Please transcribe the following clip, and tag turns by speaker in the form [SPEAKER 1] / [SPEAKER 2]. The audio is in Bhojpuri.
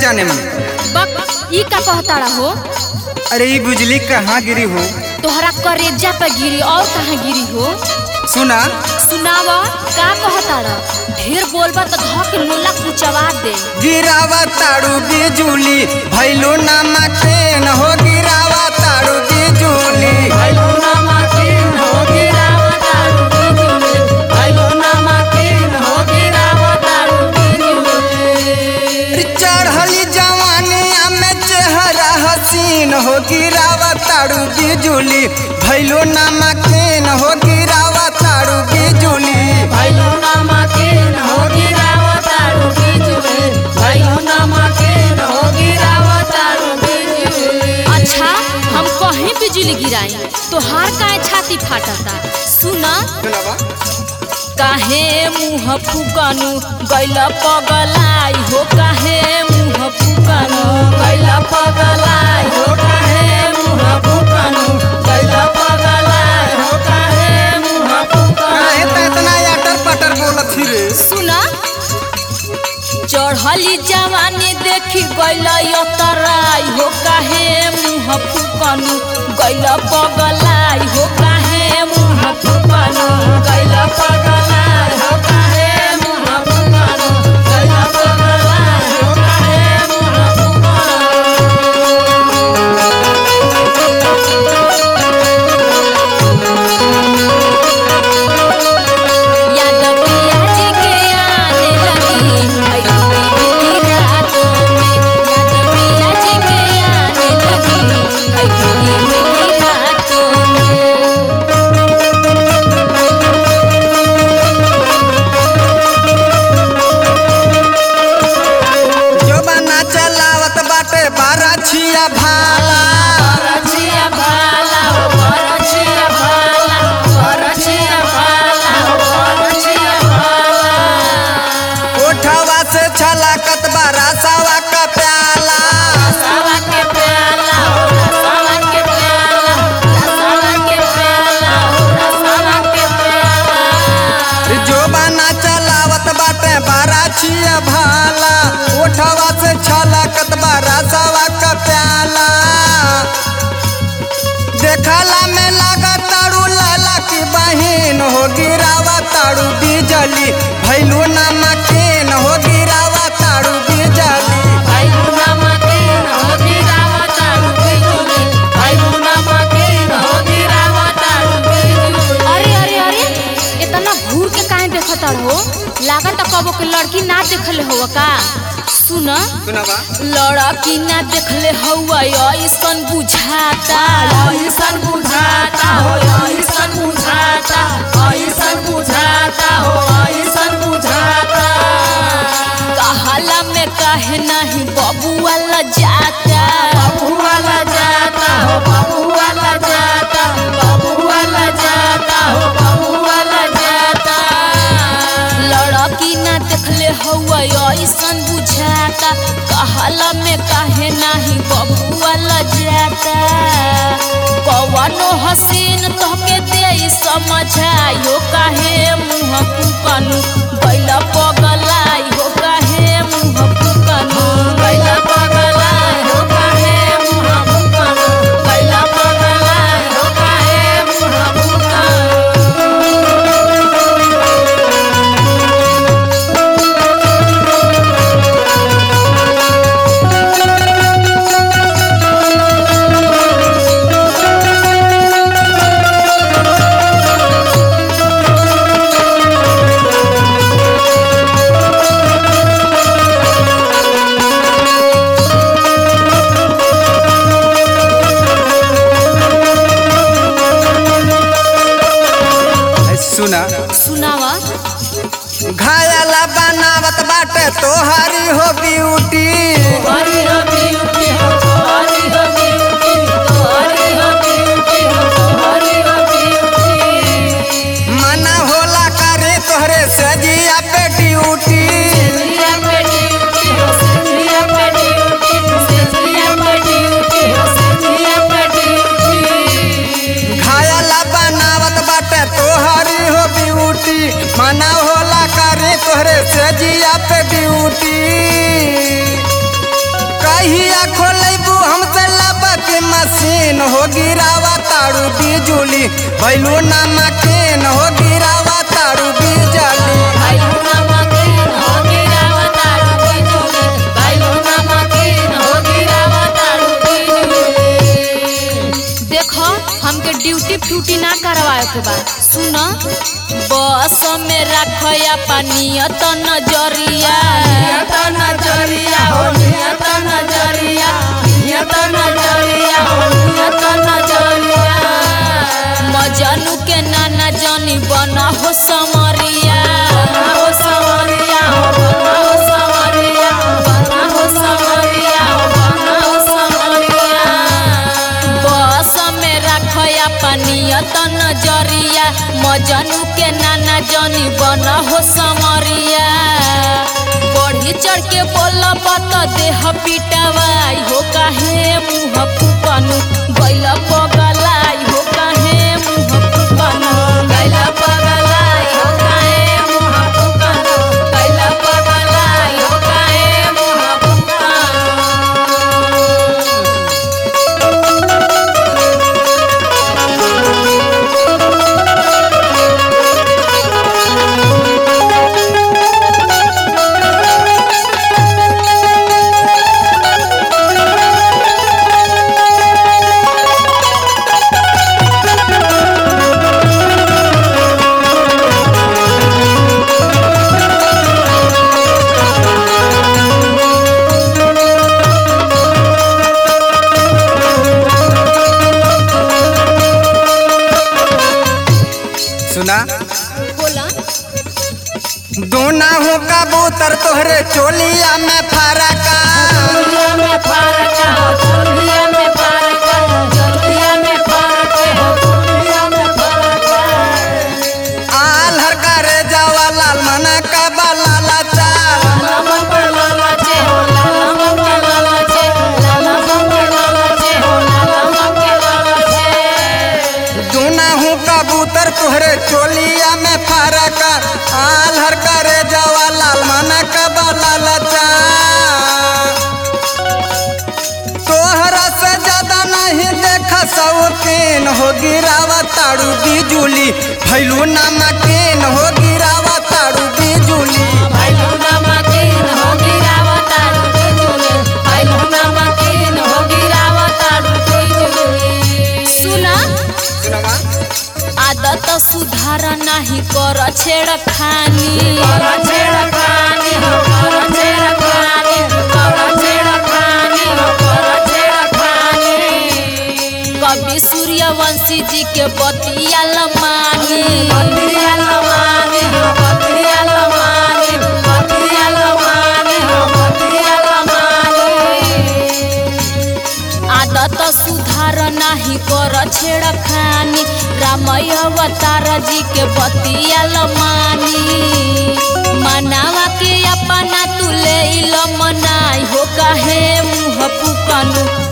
[SPEAKER 1] जाने मन
[SPEAKER 2] बक ई का कहताड़ा हो
[SPEAKER 1] अरे ये बिजली कहाँ गिरी हो
[SPEAKER 2] तोहरा करेजा पे गिरी और कहाँ गिरी हो
[SPEAKER 1] सुना
[SPEAKER 2] सुनाव का कहताड़ा ढेर बोलबा तो धक लोला कुचवा दे
[SPEAKER 1] गिरावा ताड़ू बिजुली भैलो नामा के न हो गिरावा ताड़ू बिजुली चढ़ली जवानिया में चेहरा हसीन हो गिरावा ताड़ू बिजुली भैलो नामा के न हो गिरावा ताड़ू बिजुली
[SPEAKER 2] अच्छा हम कहीं बिजली गिराई तोहार काहे छाती फाटता सुना
[SPEAKER 1] सुनावा
[SPEAKER 2] काहे मुँह फुकनु गैल पगलाई हो काहे मुँह फुकनु गैल पगलाई हो काहे मुँह फुकनु गैल पगलाई हो काहे मुँह
[SPEAKER 1] काहे
[SPEAKER 2] फुकनु
[SPEAKER 1] त इतना अटर पटर बोलत ही रे
[SPEAKER 2] सुना चढ़ली जवानी देखी गैल तराई हो काहे मुँह फुकनु गैल पगलाई हो काहे मुँह फुकनु गैल पगलाई हो काहे मुँह फुकनु गैल पगलाई हो काहे मुँह फुकनु याद पिया जी के आने लगी आई बीती रातों में याद पिया जी के आने लगी आई बीती रातों में
[SPEAKER 1] जोबाना चलावत बाटे बारा छिया भाला
[SPEAKER 2] परछिया भाला हो परछिया भाला परछिया भाला हो परछिया भाला
[SPEAKER 1] ओठवा से छलाकत बारा सावा का प्याला
[SPEAKER 2] रसावा के प्याला हो रसावा के प्याला रसावा के प्याला हो रसावा के प्याला
[SPEAKER 1] जोबाना चलावत बाटे बारा छिया भाला ओठवा से छलाकत बारा सावा का प्याला देखला में लगा ताड़ू लाला की बहिन हो गिरावा ताड़ू बिजली भैलू नामा के न हो गिरावा ताड़ू बिजली
[SPEAKER 2] भाई मुना मके हो गिरावा तारू बिजुली भाई मुना मके हो गिरावा तारू बिजुली अरे अरे अरे इतना घूर के काहे देखत हो लागत कबो के लड़की ना देखले हो का सुन
[SPEAKER 1] सुनावा
[SPEAKER 2] लड़की ना देखले हौवा ऐसन बुझाता ऐसन बुझाता हो ऐसन बुझाता ऐसन बुझाता हो ऐसन बुझाता कहला में काहे नहीं बबुआ ल जाता बबुआ ल जाता हो बबुआ ल जाता बबुआ ल जाता हो बबुआ ल जाता लड़की ना देखले हौवा ऐसन बुझाता कहला में काहे नाही बबुआ ल जाता कवनो हसीन तोहके दे समझायो काहे मुँह फुकनु गैल पगलाई हो काहे मुँह फुकनु गैल पगलाई हो काहे मुँह फुकनु गैल पगलाई हो काहे मुँह फुकनु
[SPEAKER 1] सुना
[SPEAKER 2] सुनावा
[SPEAKER 1] घायला बनावत बाटे तोहारी हो ब्यूटी
[SPEAKER 2] हरी हो ब्यूटी हो हरी हो ब्यूटी हरी हो ब्यूटी हो हरी हो ब्यूटी
[SPEAKER 1] मना होला करे तोहरे सजिया पे ड्यूटी
[SPEAKER 2] सिया पे ड्यूटी हो सिया पे ड्यूटी सिया पे ड्यूटी हो सिया पे ड्यूटी
[SPEAKER 1] घायला बनावत बाटे तोहारी हो ब्यूटी मना होला करे तोहरे सजिया पे ड्यूटी कहिया खोलेबू हमसे लाबा के मशीन हो गिरावा तारू बिजुली भैलू नमकीन हो गिरावा तारू बिजली
[SPEAKER 2] भैलू नमकीन हो गिरावतारू बिजुली भैलू नमकीन हो गिरावतारू बिजुली देखो हमके ड्यूटी फ्यूटी ना करवाए के बा सुन बस में रखया पानियत नजरिया नियत नजरिया हो नियत नजरिया नियत नजरिया हो नियत नजरिया मजनू के नाना जनी बना हो समरिया बना हो समरिया हो बना हो समरिया बना हो समरिया हो बना हो समरिया बस में रखया पानियत नजरिया मजनू के नाना जनी बन हो समरिया बढ़ी चढ़ के बोल बत देह पिटवाई हो काहे मुँह फुकनु गैल पगलाई हो काहे मुँह फुकनु गैल पगलाई हो काहे मुँह फुकनु गैल पगलाई हो काहे मुँह फुकनु
[SPEAKER 1] सुना
[SPEAKER 2] बोला
[SPEAKER 1] दोना हो कबूतर तोहरे चोलिया में फरका
[SPEAKER 2] चोलिया में फरक हो चोलिया में फरक हो चोलिया में फरक हो चोलिया में फरक
[SPEAKER 1] आल हर करे जावा लाल मना का लाला चाल
[SPEAKER 2] लाला पर लाला चे हो लाला पर लाला चे लाला पर लाला चे हो लाला पर लाला चे
[SPEAKER 1] दोना हो कबूतर तोहरे चोलिया में फरका आल हर करे जावा लाल मना का लाला चाल तोहरा से ज्यादा नहीं देखा सौतीन हो गिरावा ताड़ू बिजुली भैलू नमकीन हो गिरावा ताड़ू बिजुली
[SPEAKER 2] भैलू नमकीन हो गिरावतारू बिजुली भैलू नमकीन हो गिरावतारू बिजुली सुना
[SPEAKER 1] सुनवा
[SPEAKER 2] आदत सुधार नाही कर छेड़खानी कर छेड़खानी हो कर छेड़खानी कर छेड़खानी हो कर छेड़खानी कवि सूर्यवंशी जी के बतिया लमानी बतिया लमानी हो बतिया लमानी बतिया लमानी हो बतिया लमानी आदत सुधार नाही कर छेड़खानी रामय अवतार जी के बतिया लमानी मनावा के अपना तुले मनाई हो काहे मुँह पुकनु